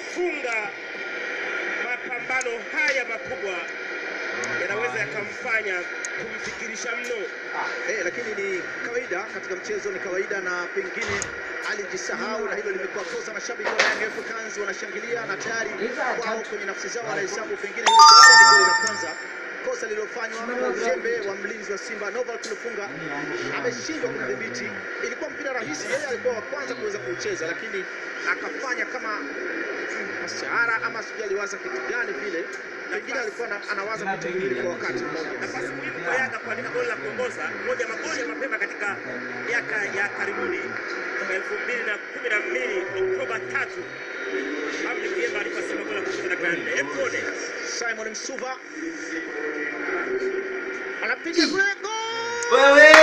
kufunga mapambano haya makubwa yanaweza yakamfanya kumfikirisha mno. Eh, lakini ni kawaida katika mchezo, ni kawaida na pengine alijisahau na hilo limekuwa kosa. Mashabiki wa Young Africans wanashangilia na tayari wao kwenye nafsi zao wanahesabu pengine hilo tayari ni goli la kwanza. Kosa lililofanywa kwa uzembe wa mlinzi wa Simba Noval Kilufunga, ameshindwa kudhibiti. Ilikuwa mpira rahisi, yeye alikuwa wa kwanza kuweza kuucheza, lakini akafanya kama mashahara ama sijui aliwaza kitu gani vile, pengine alikuwa ana- anawaza vitu viwili kwa wakati mmoja. Nafasi muhimu kwa Yanga kuandika goli la kuongoza, moja ya magoli ya mapema katika miaka ya karibuni, mwaka elfu mbili na kumi na mbili Oktoba tatu, Abdi Kiemba alipa Simba goli la kuongoza dakika ya nne. Hebu tuone. Simon Msuva anapiga kule gol! Wewe